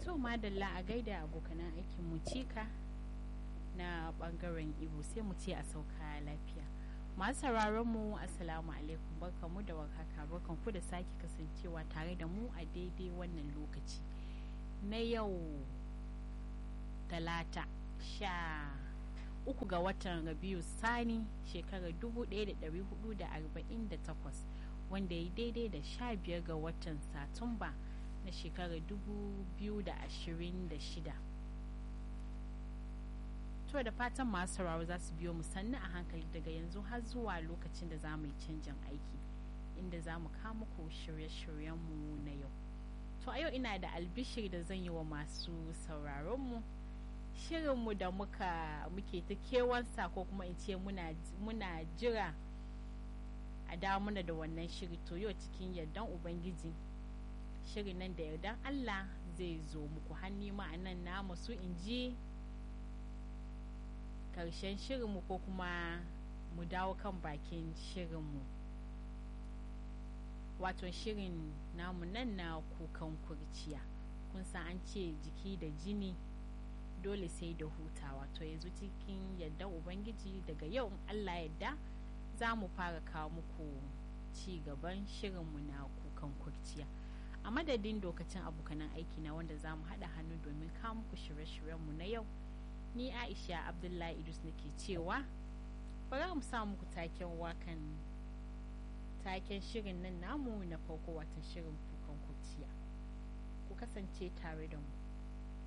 to madalla a gaida abokanan aikin mu cika na bangaren ibo sai mu ce a sauka lafiya masu sauraron mu assalamu alaikum barkamu da warhaka barkan ku da sake kasancewa tare da mu a daidai wannan lokaci na yau talata sha uku ga watan rabiu sani shekarar 1448 wanda ya daidai da sha biyar ga watan satumba na shekarar 2026 to da fatan masu sauraro za su biyo mu sannu a hankali daga yanzu har zuwa lokacin da za mu yi canjin aiki inda za mu kama muku shirye-shiryenmu na yau to a yau ina da albishir da zan yi wa masu sauraronmu shirinmu da muka muke ta kewansa ko kuma in ce muna jira a dawo mana da wannan shiri to yau cikin yardan ubangiji shirin nan da yardan allah zai zo muku hannu ma'anan na masu in ji karshen shirinmu ko kuma mu dawo kan bakin shirinmu wato shirin namu nan na kukan kurciya kun san an ce jiki da jini dole sai da hutawa to yanzu cikin yadda ubangiji daga yau in allah yadda za mu fara kawo muku ci gaban shirinmu na kukan kurciya a madadin dokacin abokanan aiki na wanda za mu haɗa hannu domin kawo muku shirye-shiryenmu na yau ni aisha abdullahi idris nake cewa bari mu sa muku taken wakan taken shirin nan namu na farko watan shirin kukan kurciya ku kasance tare da mu